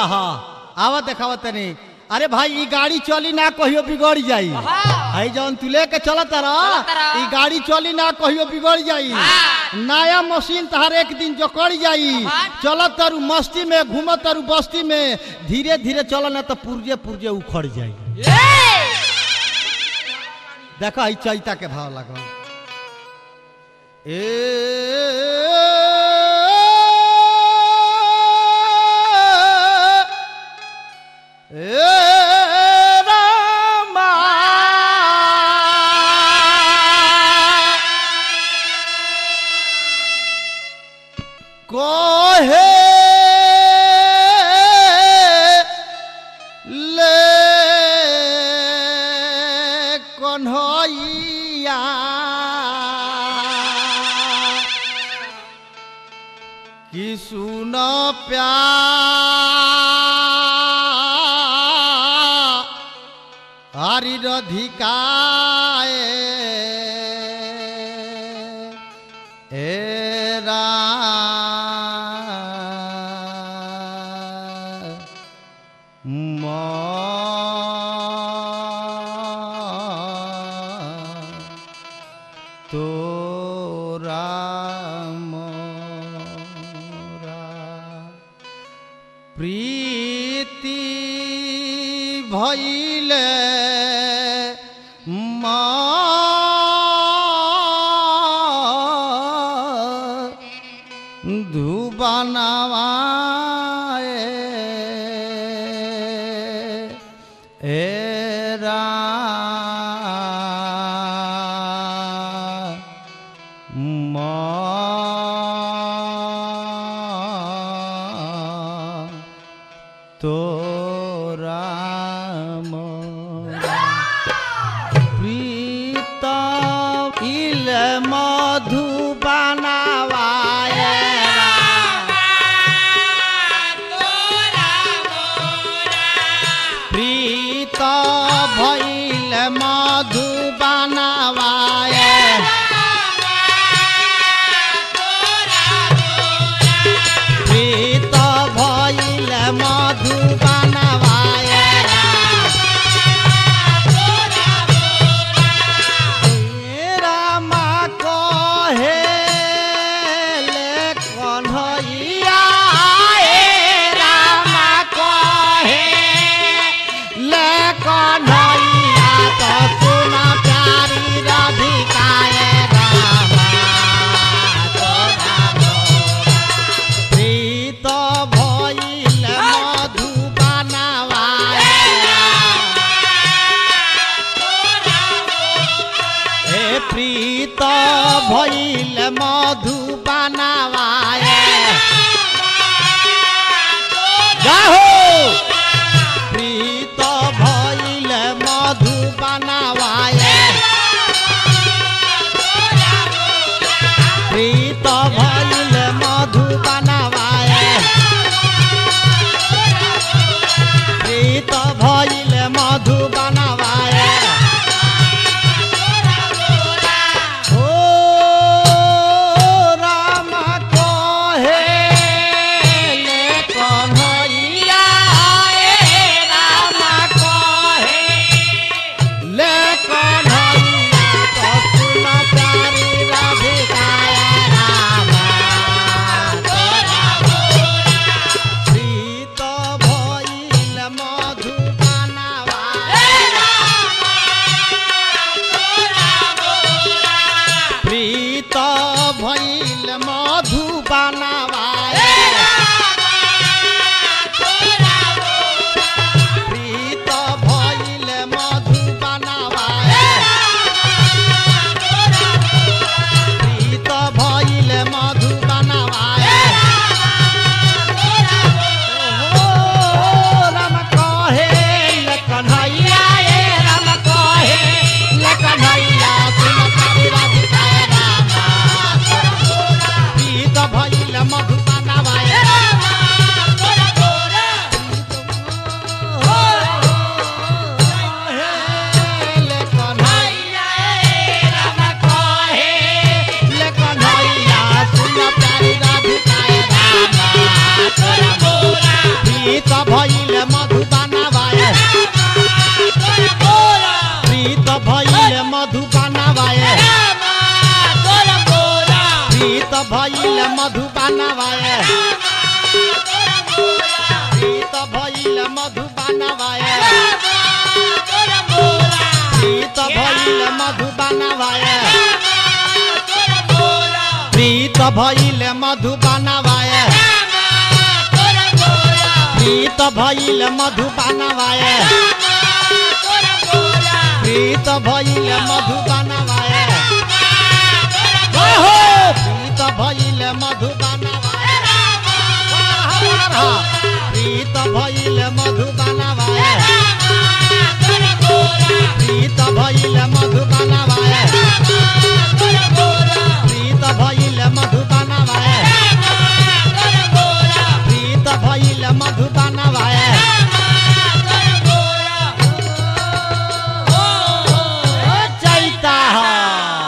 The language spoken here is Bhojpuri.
हाँ आवा देखावा तनी अरे भाई ई गाड़ी चली ना कहियो बिगड़ जाई हाँ। है जौन तू लेके चलत रह चलत रह। ई गाड़ी चली ना कहियो बिगड़ जाई हाँ। नया मशीन तहार एक दिन जकड़ जाई हाँ। चलत तारू मस्ती में घूमत तारू बस्ती में धीरे धीरे चल ना तो पुर्जे पुर्जे उखड़ जाई देखा ई चैता के भाव लगल ए ए रामा कोहे ले कन्हैया कि सुन प्यार हरि रधिकाए एरा तोरा मोरा प्रीति भैले धुबनवाए एरा तोरा मोरा प्रीत इल मधुबनावाए प्रीत भैल मधुबनावाए प्रीत भैल मधुबनावाए रामा कहे ले कन्हैया ए रामा कहे ले कन्हैया तो सुन प्यारी राधिकाए रामा तोरा मोरा प्रीत भइल मधुबनावाए हे प्रीत भइल मधुबनावाए जाहो प्रीत भइल मधुबनावाए प्रीत भइल मधुबनावाए प्रीत भइल मधुबनावाए ओ राम कहे ले कन्हैया ए राम कहे ले कन्हैया तो सुन प्यारी राधिकाए रामा तोरा प्रीत भइल मधुबनावाए प्रीत भइल मधुबनावाए प्रीत भइल मधुबनावाए प्रीत भइल मधुबनावाए ओ राम कहे ले कन्हैया ए राम कहे ले कन्हैया सुन प्यारी राधिकाए रामा प्रीत भइल मधुबनावाए प्रीत भइल मधुबानवाए प्रीत भइल मधुबानवाए प्रीत भइल मधुबानवाए प्रीत भइल मधुबानवाए प्रीत भइल मधुबानवाए प्रीत भइल मधुबानवाए ओहो प्रीत भइल मधुबानवाए प्रीत भइल मधुबानवाए प्रीत भइल